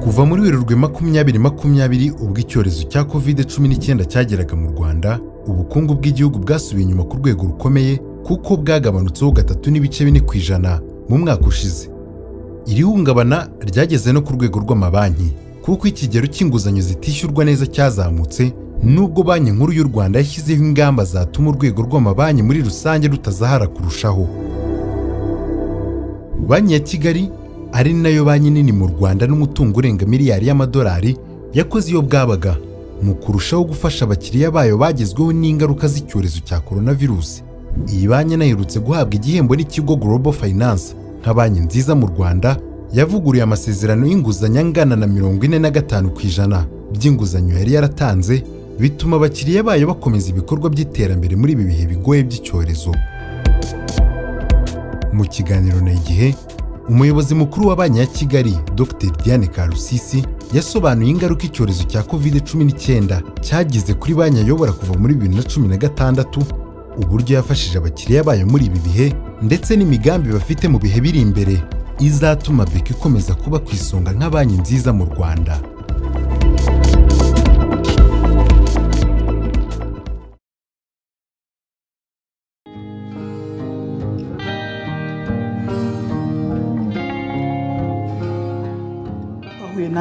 kuva muri werurwe makumyabiri makumyabiri ubwo icyorezo cya kovide cumi n'icyenda cyageraga mu rwanda ubukungu bw'igihugu bwasubiye inyuma ku rwego rukomeye kuko bwagabanutseho gatatu n'ibice bine ku ijana mu mwaka ushize iri hungabana ryageze no ku rwego rw'amabanki kuko ikigero cy'inguzanyo zitishyurwa neza cyazamutse nubwo banki nkuru y'u rwanda yashyizeho ingamba zatuma urwego rw'amabanki muri rusange rutazahara kurushaho banki ya kigali ari nayo banki nini mu rwanda n'umutungo urenga miliyari y'amadolari yakoze iyo bwabaga mu kurushaho gufasha abakiriya bayo bagezweho n'ingaruka z'icyorezo cya korona virusi iyi banki inaherutse guhabwa igihembo n'ikigo Global Finance nka banki nziza mu rwanda yavuguruye amasezerano y'inguzanyo angana na mirongo ine na gatanu ku ijana by'inguzanyo yari yaratanze bituma abakiriya bayo bakomeza ibikorwa by'iterambere muri ibi bihe bigoye by'icyorezo mu kiganiro na igihe umuyobozi mukuru wa banki ya kigali dr diane karusisi yasobanuye ingaruka icyorezo cya covid cumi n'icyenda cyagize kuri banki ayobora kuva muri bibiri na cumi na gatandatu uburyo yafashije abakiriya bayo muri ibi bihe ndetse n'imigambi bafite mu bihe biri imbere izatuma beka ikomeza kuba ku isonga nka banki nziza mu rwanda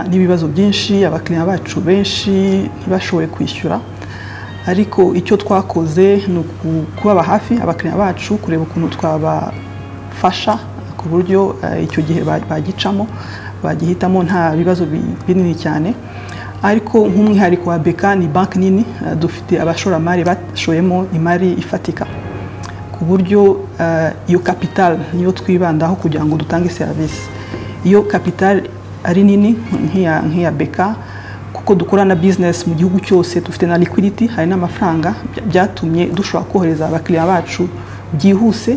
n'ibibazo byinshi abakiriya bacu benshi ntibashobore kwishyura ariko icyo twakoze ni ukubaba hafi abakiriya bacu kureba ukuntu twabafasha ku buryo icyo gihe bagicamo bagihitamo nta bibazo binini cyane ariko nk'umwihariko wa beka ni banki nini dufite abashoramari bashoyemo imari ifatika ku buryo iyo kapitali niyo twibandaho kugira ngo dutange serivisi iyo kapitali ari nini nk'iya beka kuko dukora na bizinesi mu gihugu cyose dufite na likwiditi hari n'amafaranga byatumye dushobora kohereza abakiriya bacu byihuse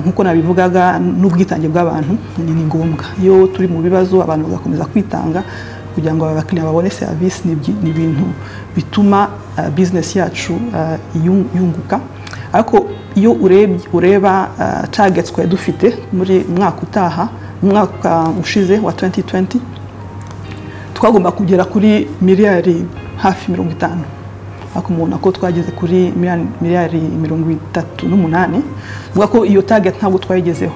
nk'uko nabivugaga n'ubwitange bw'abantu ni ngombwa iyo turi mu bibazo abantu bagakomeza kwitanga kugira ngo abakiriya babone serivisi ni ibintu bituma bizinesi yacu yunguka ariko iyo ureba targeti twari dufite muri mwaka utaha umwaka ushize wa 2020 twagomba kugera kuri miliyari hafi mirongo itanu ariko mubona ko twageze kuri miliyari mirongo itatu n'umunani bivuga ko iyo target ntabwo twayigezeho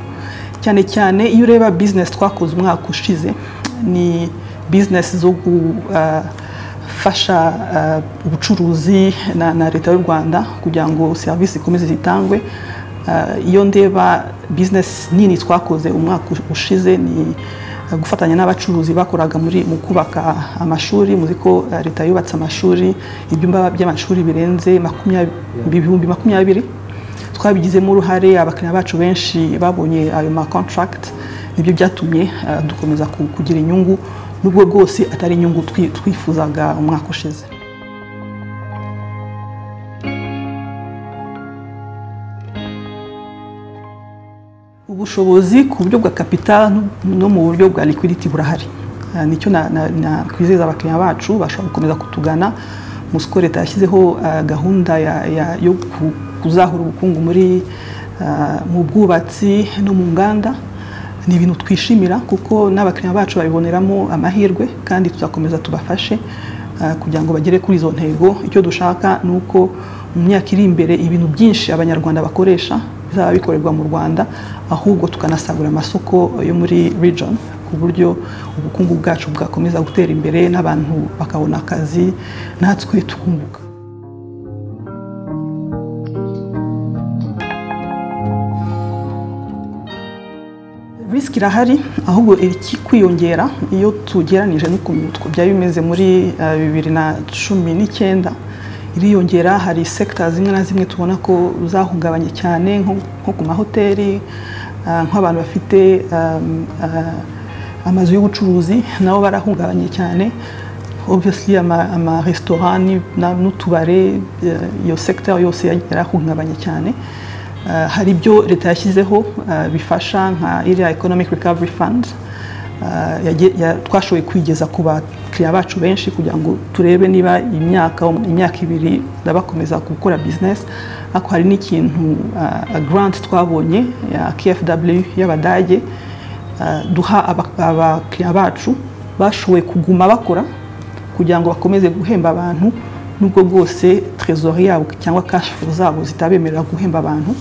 cyane cyane iyo ureba bizinesi twakoze umwaka ushize ni bizinesi zo gufasha ubucuruzi na leta y'u rwanda kugira ngo serivisi ikomeze zitangwe iyo ndeba bizinesi nini twakoze umwaka ushize ni gufatanya n'abacuruzi bakoraga mu kubaka amashuri muzi ko leta yubatse amashuri ibyumba by'amashuri birenze ibihumbi makumyabiri twabigizemo uruhare abakiriya bacu benshi babonye ayo ma kontaragiti nibyo byatumye dukomeza kugira inyungu n'ubwo bwose atari inyungu twifuzaga umwaka ushize ubushobozi ku buryo bwa kapitali no mu buryo bwa likwiditi burahari nicyo nakwizeza abakiriya bacu bashobora gukomeza kutugana musiko leta yashyizeho gahunda yo kuzahura ubukungu muri mu bwubatsi no mu nganda ni ibintu twishimira kuko n'abakiriya bacu babiboneramo amahirwe kandi tuzakomeza tubafashe kugira ngo bagere kuri izo ntego icyo dushaka ni uko mu myaka iri imbere ibintu byinshi abanyarwanda bakoresha bizaba bikorerwa mu rwanda ahubwo tukanasagura amasoko yo muri region ku buryo ubukungu bwacu bwakomeza gutera imbere n'abantu bakabona akazi natwe tukunguka risiki irahari ahubwo kwiyongera iyo tugeranije n'ukuntu byari bimeze muri bibiri na cumi n'icyenda iriyongera hari sekita zimwe na zimwe tubona ko zahungabanye cyane nko ku mahoteli nk'abantu bafite amazu y'ubucuruzi nabo barahungabanye cyane obviyesili amaresitora n'utubare iyo sekita yose yarahungabanye cyane hari ibyo leta yashyizeho bifasha nka iriya ekonomike rikavuri fandi twashoboye kwigeza ku bakiriya bacu benshi kugira ngo turebe niba imyaka imyaka ibiri bakomeza gukora bizinesi ariko hari n'ikintu garanti twabonye ya kfw y'abadage duha abakiriya bacu bashoboye kuguma bakora kugira ngo bakomeze guhemba abantu nubwo bwose trezori yabo cyangwa kashifu zabo zitabemerera guhemba abantu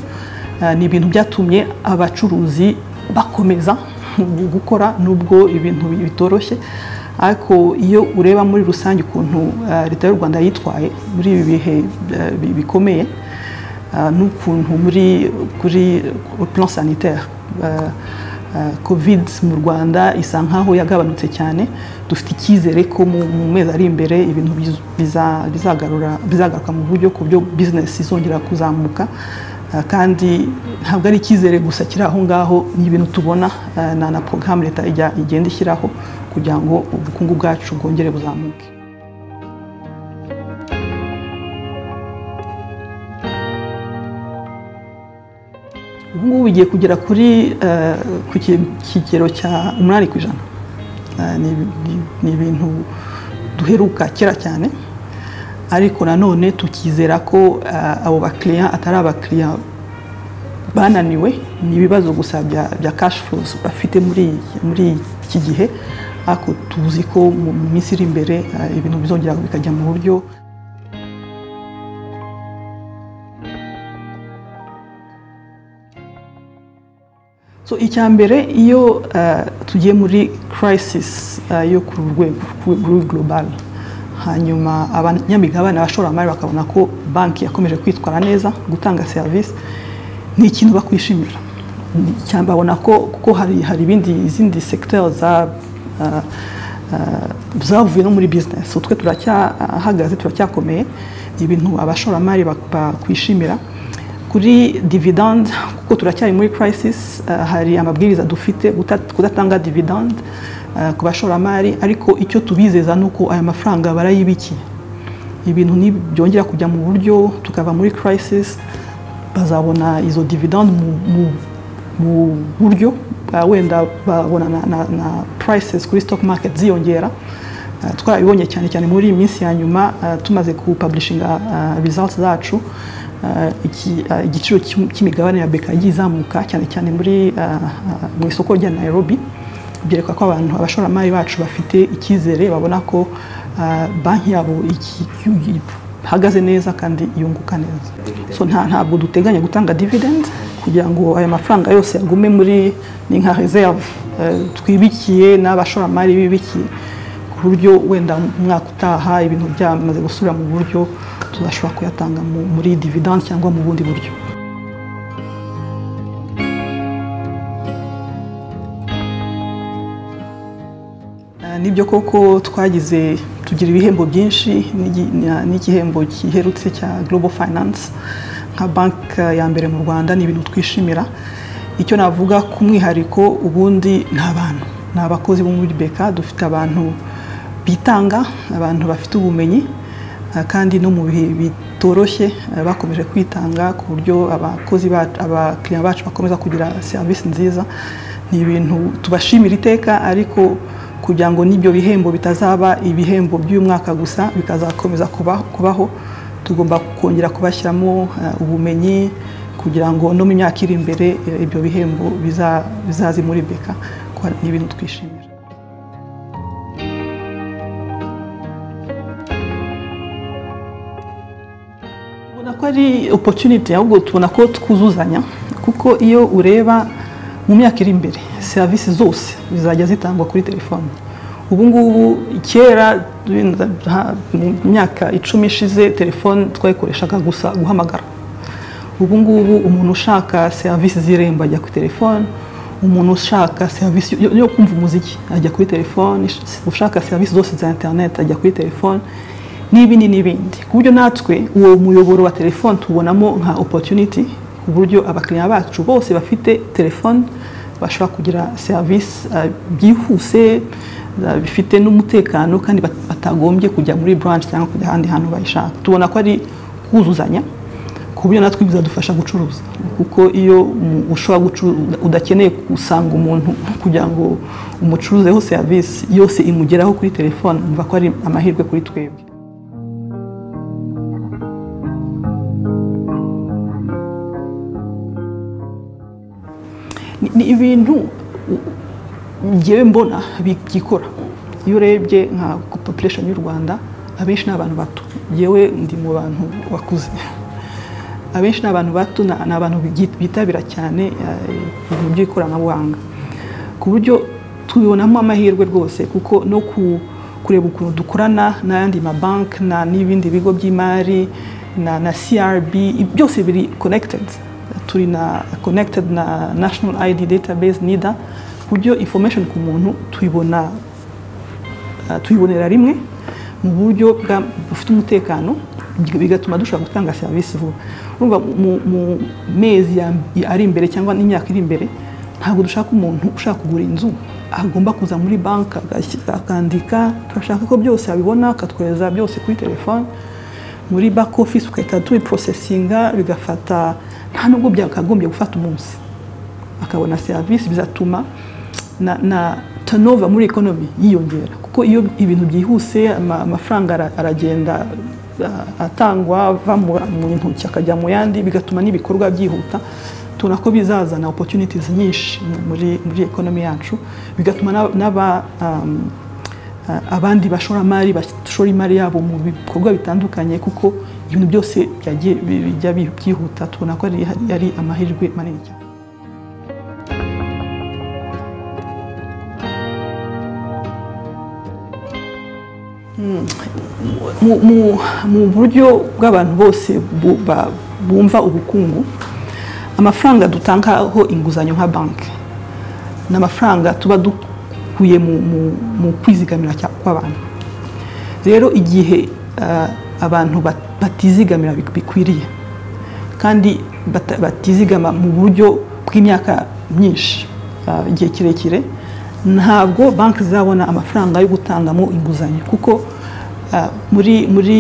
ni ibintu byatumye abacuruzi bakomeza gukora nubwo ibintu bitoroshye ariko iyo ureba muri rusange ukuntu leta y'u rwanda yitwaye muri ibi bihe bikomeye n'ukuntu muri kuri plan sanitaire covid mu rwanda isa nkaho yagabanutse cyane dufite icyizere ko mu mezi ari imbere ibintu bizagaruka mu buryo ku byo bizinesi izongera kuzamuka kandi ntabwo ari icyizere gusa kiri aho ngaho ni ibintu tubona na porogaramu leta igenda ishyiraho kugira ngo ubukungu bwacu bwongere buzamuke ubu ngubu bigiye kugera kuri ku kigero cya umunani ku ijana ni ibintu duheruka kera cyane ariko nanone tukizera ko abo bakiriya atari abakiriya bananiwe ni ibibazo gusa bya kashi furuzi bafite muri iki gihe ariko tuzi ko mu minsi iri imbere ibintu bizongera bikajya mu buryo so icya mbere iyo tugiye muri crisis yo ku rwego global hanyuma abanyamigabane abashoramari bakabona ko banki yakomeje kwitwara neza gutanga serivisi ni ikintu bakwishimira babona ko kuko hari ibindi izindi segiteri zavuye no muri bizinesi utwe turacyahagaze turacyakomeye ibintu abashoramari bakwishimira kuri dividande kuko turacyari muri crisis hari amabwiriza dufite kudatanga dividande ku bashoramari ariko icyo tubizeza ni uko aya mafaranga barayibikiye ibintu byongera kujya mu buryo tukava muri crisis bazabona izo dividande mu buryo wenda babona na prices kuri stock market ziyongera twarabibonye cyane cyane muri iyi minsi ya nyuma tumaze kupaburishinga results zacu igiciro cy'imigabane ya beka yagiye izamuka cyane cyane mu isoko rya Nairobi byereka ko abantu abashoramari bacu bafite icyizere babona ko banki yabo ihagaze neza kandi yunguka neza ntabwo duteganya gutanga dividende kugira ngo aya mafaranga yose yagume muri ni nka reserve twibikiye n'abashoramari bibikiye ku buryo wenda umwaka utaha ibintu byamaze gusubira mu buryo tuzashobora kuyatanga muri dividende cyangwa mu bundi buryo nibyo koko twagize tugira ibihembo byinshi n'igihembo giherutse cya global finance nka banki ya mbere mu rwanda ni ibintu twishimira icyo navuga ku mwihariko ubundi ni abantu ni abakozi bo muri beka dufite abantu bitanga abantu bafite ubumenyi kandi no mu bihe bitoroshye bakomeje kwitanga ku buryo abakozi abakiriya bacu bakomeza kugira serivisi nziza ni ibintu tubashimira iteka ariko kugira ngo n'ibyo bihembo bitazaba ibihembo by'uyu mwaka gusa bikazakomeza kubaho tugomba kongera kubashyiramo ubumenyi kugira ngo no mu myaka iri imbere ibyo bihembo bizaze muri beka ni ibintu twishimira ari opotuniti ahubwo tubona ko twuzuzanya kuko iyo ureba mu myaka iri imbere serivisi zose zizajya zitangwa kuri telefone ubu ngubu kera mu myaka icumi ishize telefone twayikoreshaga gusa guhamagara ubu ngubu umuntu ushaka serivisi z'irembo ajya kuri telefone umuntu ushaka serivisi yo kumva umuziki ajya kuri telefone ushaka serivisi zose za interineti ajya kuri telefone n'ibindi n'ibindi ku buryo natwe uwo muyoboro wa telefone tubonamo nka opotuniti ku buryo abakiriya bacu bose bafite telefone bashobora kugira serivisi byihuse bifite n'umutekano kandi batagombye kujya muri buranshi cyangwa kujya ahandi hantu bayishaka tubona ko ari kuzuzanya ku buryo natwe bizadufasha gucuruza kuko iyo ushobora udakeneye gusanga umuntu kugira ngo umucuruzeho serivisi yose imugeraho kuri telefone mva ko ari amahirwe kuri twebwe ni ibintu ngewe mbona byikora iyo urebye nka population y'u rwanda abenshi ni abantu bato yewe ndi mu bantu wakuze abenshi ni abantu bato ni abantu bitabira cyane ibintu by'ikoranabuhanga ku buryo tubibonamo amahirwe rwose kuko no kureba ukuntu dukorana n'ayandi mabanki n'ibindi bigo by'imari na crb byose biri konekitedi turi na connected na national id database nida ku buryo information ku muntu tuyibona tuyibonera rimwe mu buryo bufite umutekano bigatuma dushobora gutanga serivisi vuba urumva mu mezi ari imbere cyangwa n'imyaka iri imbere ntabwo dushaka umuntu ushaka kugura inzu agomba kuza muri banki akandika turashaka ko byose abibona akatwereza byose kuri telefone muri back office ugahita tubiporosesinga bigafata nta nubwo byakagombye gufata umunsi akabona serivisi bizatuma na tanova muri ekonomi yiyongera kuko iyo ibintu byihuse amafaranga aragenda atangwa ava mu ntoki akajya mu yandi bigatuma n'ibikorwa byihuta tubona ko bizazana opportunities nyinshi muri ekonomi yacu bigatuma n'aba abandi bashoramari bashora imari yabo mu bikorwa bitandukanye kuko ibintu byose bijya byihuta tubona ko ari amahirwe manini cyane mu buryo bw'abantu bose bumva ubukungu amafaranga dutangaho inguzanyo nka banki ni amafaranga tuba dukuye mu kwizigamira kw'abantu rero igihe abantu batizigamira bikwiriye kandi batizigama mu buryo bw'imyaka myinshi igihe kirekire ntabwo banki zizabona amafaranga yo gutangamo inguzanyo kuko muri muri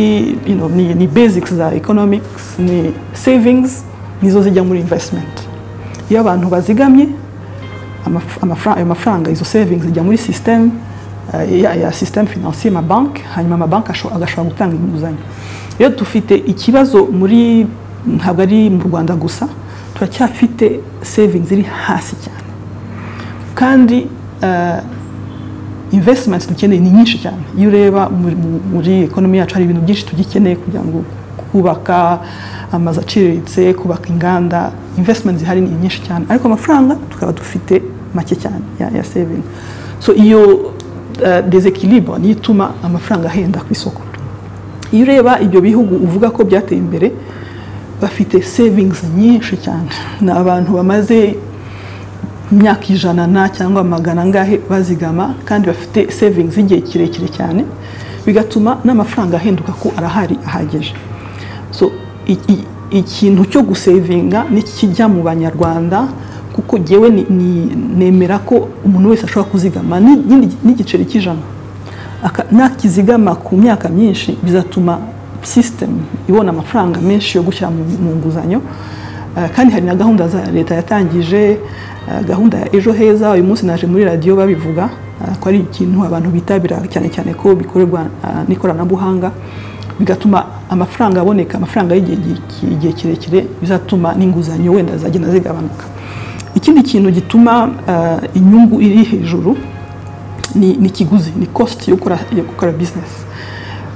ni basics za economics ni savings nizo zijya muri investment iyo abantu bazigamye ayo mafaranga izo savings zijya muri sisiteme ya sisiteme finansiye banki hanyuma amabanki agashobora gutanga inguzanyo rero dufite ikibazo muri ntabwo ari mu rwanda gusa turacyafite savings iri hasi cyane kandi investments dukeneye ni nyinshi cyane iyo ureba muri ekonomi yacu hari ibintu byinshi tugikeneye kugira ngo kubaka amazu aciriritse kubaka inganda investment zihari ni nyinshi cyane ariko amafaranga tukaba dufite make cyane ya saving so iyo desekiribo niyo ituma amafaranga ahenda ku isoko iyo ureba ibyo bihugu uvuga ko byateye imbere bafite savings nyinshi cyane ni abantu bamaze imyaka ijana na cyangwa magana angahe bazigama kandi bafite savings igihe kirekire cyane bigatuma n'amafaranga ahenduka ko arahari ahagije so ikintu cyo gusevinga nikijya mu banyarwanda kuko ngewe nemera ko umuntu wese ashobora kuzigama n'igiceri cy'ijana nakizigama ku myaka myinshi bizatuma sisitemu ibona amafaranga menshi yo gushyira mu nguzanyo kandi hari na gahunda za leta yatangije gahunda ya ejo heza uyu munsi naje muri radiyo babivuga ko ari ikintu abantu bitabira cyane cyane ko bikorerwa n'ikoranabuhanga bigatuma amafaranga aboneka amafaranga y'igihe kirekire bizatuma n'inguzanyo wenda zagenda zigabanuka ikindi kintu gituma inyungu iri hejuru ni ikiguzi ni kositi yo gukora bizinesi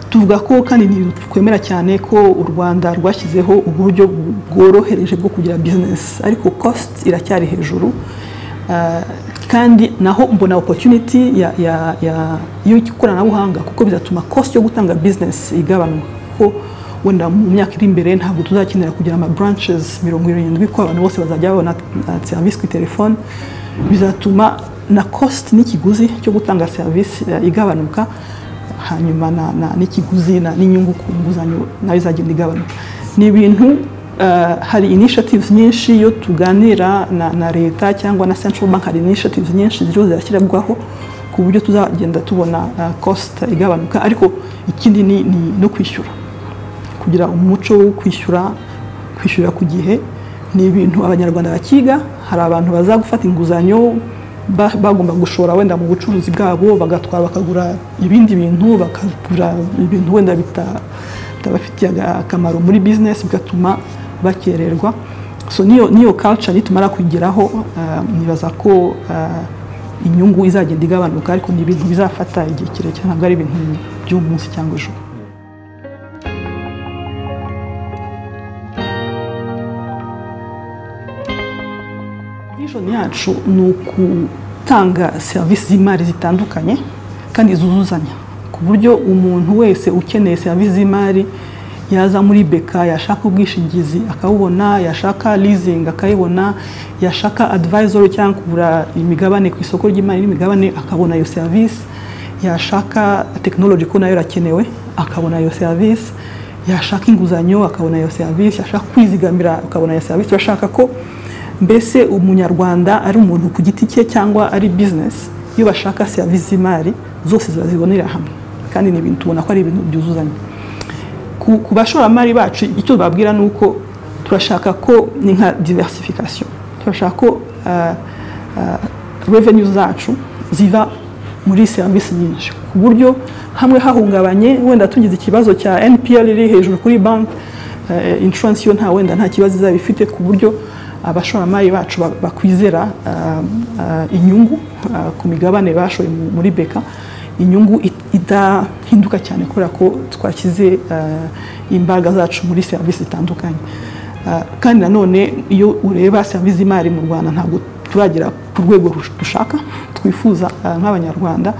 tuvuga ko kandi twemera cyane ko u rwanda rwashyizeho uburyo bworohereje bwo kugira bizinesi ariko kositi iracyari hejuru kandi naho mbona opotuniti y'ikoranabuhanga kuko bizatuma kositi yo gutanga bizinesi igabanuka kuko wenda mu myaka iri imbere ntabwo tuzakenera kugira ama buranshezi mirongo irindwi ko abantu bose bazajya babona serivisi kuri telefone bizatuma na kositi n'ikiguzi cyo gutanga serivisi igabanuka hanyuma n'ikiguzi n'inyungu ku nguzanyo nayo izagenda igabanuka ni ibintu hari initiatives nyinshi iyo tuganira na leta cyangwa na central bank hari initiatives nyinshi ziriho zirashyirwaho ku buryo tuzagenda tubona cost igabanuka ariko ikindi ni no kwishyura kugira umuco wo kwishyura kwishyura ku gihe ni ibintu abanyarwanda bakiga hari abantu bazagufata inguzanyo bagomba gushora wenda mu bucuruzi bwabo bagatwara bakagura ibindi bintu bakagura ibintu wenda bitabafitiye akamaro muri bizinesi bigatuma bakererwa so niyo culture nitumara kugeraho nibaza ko inyungu izagenda igabanuka ariko ni ibintu bizafata igihe kirekire ntabwo ari ibintu by'umunsi cyangwa ejo vishoni yacu ni ugutanga serivisi z'imari zitandukanye kandi zuzuzanya ku buryo umuntu wese ukeneye serivisi z'imari yaza muri beka yashaka ubwishingizi akabubona yashaka leasing akayibona yashaka advisory cyangwa kugura imigabane ku isoko ry'imari n'imigabane akabona iyo serivisi yashaka tekinoloji ko nayo irakenewe akabona iyo serivisi yashaka inguzanyo akabona iyo serivisi yashaka kwizigamira akabona iyo serivisi urashaka ko mbese umunyarwanda ari umuntu ku giti cye cyangwa ari bizinesi iyo bashaka serivisi z'imari zose zibonera hamwe kandi ni ibintu tubona ko ari ibintu byuzuzanya ku bashoramari bacu icyo babwira ni uko turashaka ko ni nka diversification turashaka ko revenue zacu ziva muri serivisi nyinshi ku buryo hamwe hahungabanye wenda tugize ikibazo cya NPL iri hejuru kuri banki insurance yo nta wenda nta kibazo izaba ifite ku buryo abashoramari bacu bakwizera inyungu ku migabane bashoye muri beka inyungu idahinduka cyane kubera ko twashyize imbaraga zacu muri serivisi zitandukanye kandi nanone iyo ureba serivisi z'imari mu rwanda ntabwo turagera ku rwego dushaka twifuza nk'abanyarwanda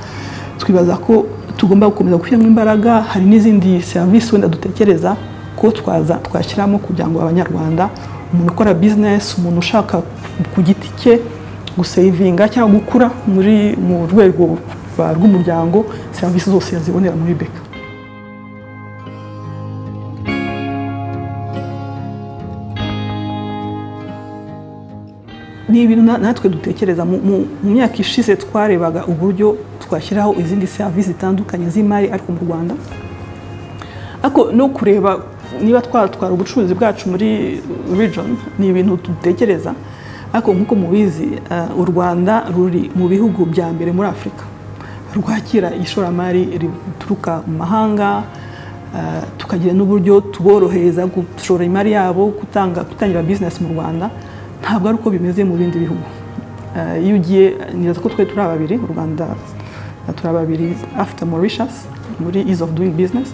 twibaza ko tugomba gukomeza gushyiramo imbaraga hari n'izindi serivisi wenda dutekereza ko twaza twashyiramo kugira ngo abanyarwanda umuntu ukora bizinesi umuntu ushaka ku giti cye gusevinga cyangwa gukura mu rwego rw'umuryango serivisi zose yazibonera muri beka ni ibintu natwe dutekereza mu myaka ishize twarebaga uburyo twashyiraho izindi serivisi zitandukanye z'imari ariko mu rwanda ariko no kureba niba twatwara ubucuruzi bwacu muri region ni ibintu dutekereza ariko nk'uko mubizi u rwanda ruri mu bihugu bya mbere muri afurika rwakira ishoramari rituruka mu mahanga tukagira n'uburyo tuborohereza gushora imari yabo gutanga gutangira bizinesi mu rwanda ntabwo ari uko bimeze mu bindi bihugu iyo ugiye neza ko twe turi babiri u rwanda turi babiri afite Mauritius muri ease of doing business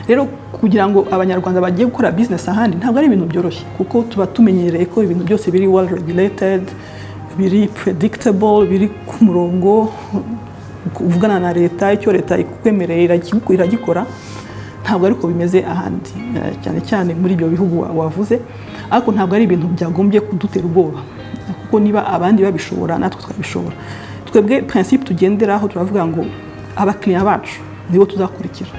rero kugira ngo abanyarwanda bagiye gukora bizinesi ahandi ntabwo ari ibintu byoroshye kuko tuba tumenyereye ko ibintu byose biri well regulated biri predictable biri ku murongo uvugana na leta icyo leta ikukwemereye iragikora ntabwo ariko bimeze ahandi cyane cyane muri ibyo bihugu wavuze ariko ntabwo ari ibintu byagombye kudutera ubwoba kuko niba abandi babishobora natwe twabishobora twebwe principe tugenderaho turavuga ngo abakiriya bacu nibo tuzakurikira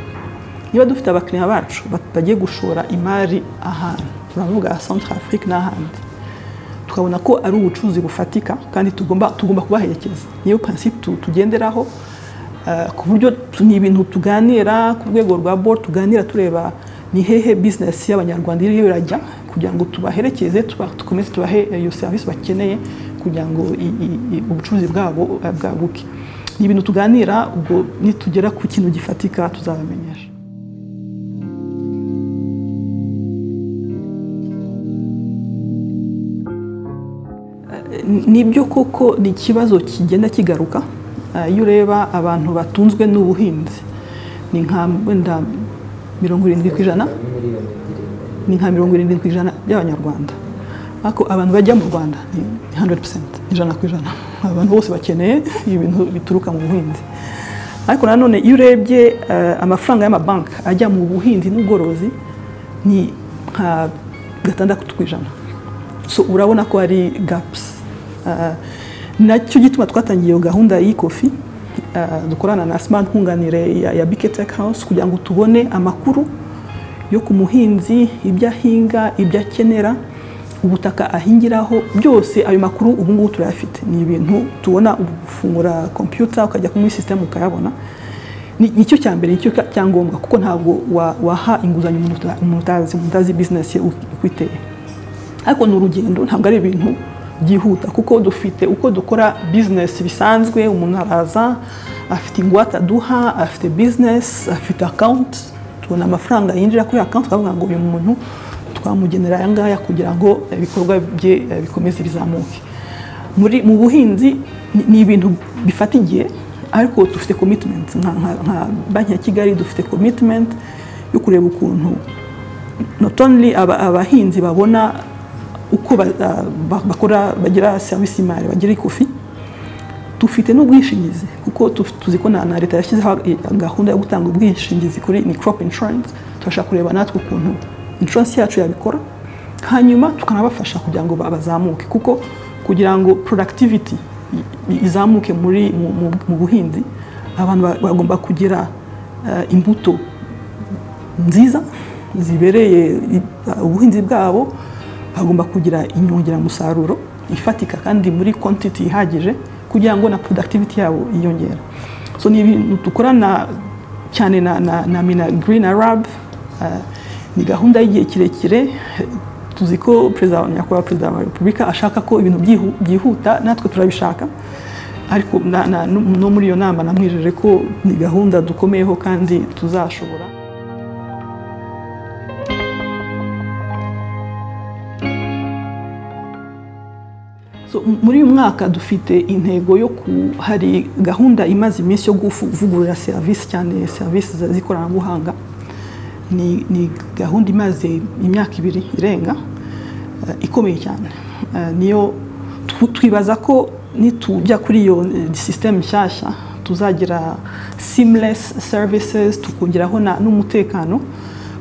niba dufite abakiriya bacu bagiye gushora imari ahantu turavuga centre afrique n'ahandi tukabona ko ari ubucuruzi bufatika kandi tugomba tugomba kubaherekeza niyo principe tugenderaho ku buryo ni ibintu tuganira ku rwego rwa board tuganira tureba ni hehe business y'abanyarwanda iriho irajya kugira ngo tubaherekeze tukomeze tubahe iyo serivisi bakeneye kugira ngo ubucuruzi bwabo bwaguke ni ibintu tuganira ubwo nitugera ku kintu gifatika tuzabamenyesha nibyo koko ni ikibazo kigenda kigaruka iyo ureba abantu batunzwe n'ubuhinzi ni nka wenda mirongo irindwi ku ijana ni nka mirongo irindwi ku ijana by'abanyarwanda ariko abantu bajya mu rwanda ni 100% ijana ku ijana abantu bose bakeneye ibintu bituruka mu buhinzi ariko nanone iyo urebye amafaranga y'amabanki ajya mu buhinzi n'ubworozi ni nka gatandatu ku ijana so urabona ko ari gapusi nacyo gituma twatangiye gahunda y'ikofi dukorana na smart nkunganire ya bike tech house kugira ngo tubone amakuru yo ku muhinzi ibyo ahinga ibyo akenera ubutaka ahingiraho byose ayo makuru ubu ngubu turayafite ni ibintu tubona ufungura kompiyuta ukajya muri sisiteme ukayabona ni cyo cya mbere nicyo cyangombwa kuko ntabwo waha inguzanyo umuntu utazi bizinesi ye ukwiteye ariko ni urugendo ntabwo ari ibintu byihuta kuko dufite uko dukora bizinesi bisanzwe umuntu araza afite ingwate aduha afite bizinesi afite akawunti tubona amafaranga yinjira kuri akawunti twavuga ngo uyu muntu twamugenera aya ngaya kugira ngo ibikorwa bye bikomeze bizamuke mu buhinzi ni ni ibintu bifata igihe ariko dufite komitimenti nka banki ya kigali dufite komitimenti yo kureba ukuntu not only aba- abahinzi babona uko ba- ba- bakora bagira serivisi y'imari bagira ikofi dufite n'ubwishingizi kuko tu- tuzi ko na na leta yashyizeho gahunda yo gutanga ubwishingizi kuri ni crop insurance turashaka kureba natwe ukuntu insurance yacu yabikora hanyuma tukanabafasha kugira ngo ba- bazamuke kuko kugira ngo productivity i- i- izamuke muri mu- mu- mu buhinzi abantu ba- bagomba kugira eh, imbuto nziza zibereye i- ubuhinzi bwabo bagomba kugira inyongeramusaruro ifatika kandi muri quantity ihagije kugira ngo na productivity yabo yiyongere so ni ibintu dukorana cyane na, na, na mina green arab uh, ni gahunda y'igihe kirekire tuzi ko perezida wa- nyakubahwa perezida wa repubulika ashaka ko ibintu byihu- byihuta natwe turabishaka ariko na- na- no muri iyo nama namwijeje ko ni gahunda dukomeyeho kandi tuzashobora So, m- muri uyu mwaka dufite intego yo ku hari gahunda imaze iminsi yo kuvugurura serivisi cyane serivisi za- z'ikoranabuhanga ni, ni gahunda imaze imyaka ibiri irenga eh, ikomeye cyane Eh, niyo tw- twibaza ko nitujya kuri iyo eh, system nshyashya tuzagira seamless services tukongeraho na- n'umutekano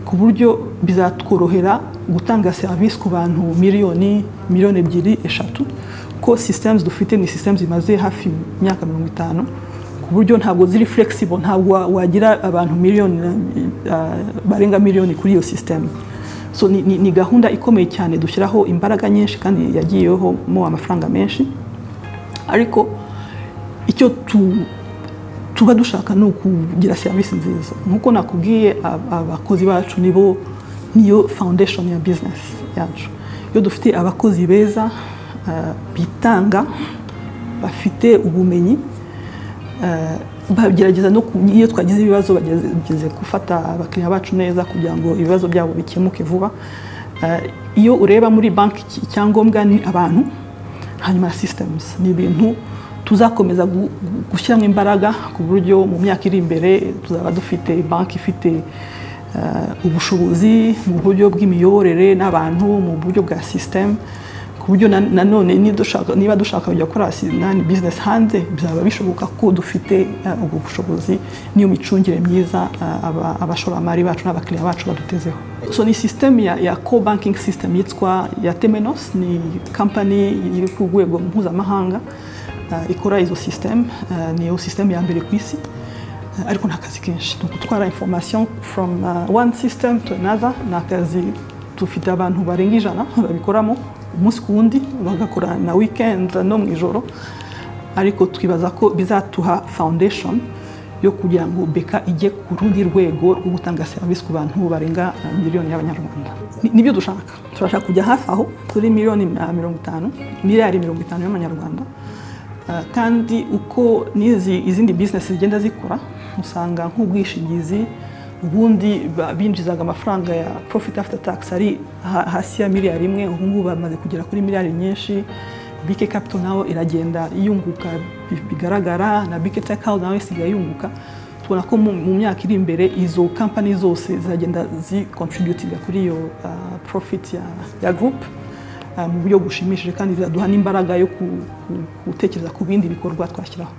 ku buryo bizatworohera gutanga serivisi ku bantu miliyoni miliyoni ebyiri eshatu ko systems dufite ni systems zimaze hafi imyaka mirongo itanu ku buryo ntabwo ziri flexible ntabwo wa- wagira abantu miliyoni eh, barenga miliyoni kuri iyo system so ni, ni, ni gahunda ikomeye cyane dushyiraho imbaraga nyinshi kandi yagiyeho mo amafaranga menshi ariko icyo tu, tuba dushaka ni ukugira serivisi nziza nk'uko nakubwiye ab- abakozi bacu nibo niyo foundation ya business yacu iyo dufite abakozi beza eh, bitanga bafite ubumenyi eh, bagerageza no ku- iyo twagize ibibazo bageze gufata abakiriya bacu neza kugira ngo ibibazo byabo bikemuke vuba Eh, iyo ureba muri banki iki- icyangombwa ni abantu hanyuma systems ni ibintu tuzakomeza gu- gu- gushyiramo imbaraga ku buryo mu myaka iri imbere tuzaba dufite banki ifite eh, ubushobozi mu buryo bw'imiyoborere n'abantu mu buryo bwa system ku buryo na- nanone ni dushaka- niba dushaka kujya gukora si- nani business hanze bizaba bishoboka ko dufite eh, ubwo bushobozi n'iyo micungire myiza eh, aba- abashoramari bacu n'abakiriya bacu badutezeho so ni system ya, ya co banking system yitwa ya temenos ni company iri ku rwego mpuzamahanga eh, ikora izo system eh, niyo system ya mbere ku isi Eh, ariko ni akazi kenshi ni ugutwara information from uh, one system to another ni akazi dufite abantu barenga ijana babikoramo umunsi ku wundi bagakora na weekend no mu ijoro ariko twibaza ko bizatuha foundation yo kugira ngo beka ijye ku rundi rwego rwo gutanga serivisi ku bantu barenga uh, miliyoni y'abanyarwanda Ni- nibyo dushaka turashaka kujya hafi aho kuri miliyoni uh, mirongo itanu miliyari mirongo itanu y'amanyarwanda Uh, kandi uko n'izi izindi business zigenda zikora usanga nk'ubwishingizi ubundi ba- binjizaga amafaranga ya profit after tax ari ha- hasi ya miliyari imwe ubu ngubu bamaze kugera kuri miliyari nyinshi bike capital nayo iragenda iyunguka bi- bigaragara na bike tech house nayo isigaye yunguka tubona ko mu mu myaka iri imbere izo company zose zagenda zicontributinga kuri iyo uh, profit ya, ya group Uh, mu buryo bushimishije kandi bizaduha n'imbaraga yo ku- ku- gutekereza ku bindi bikorwa twashyiraho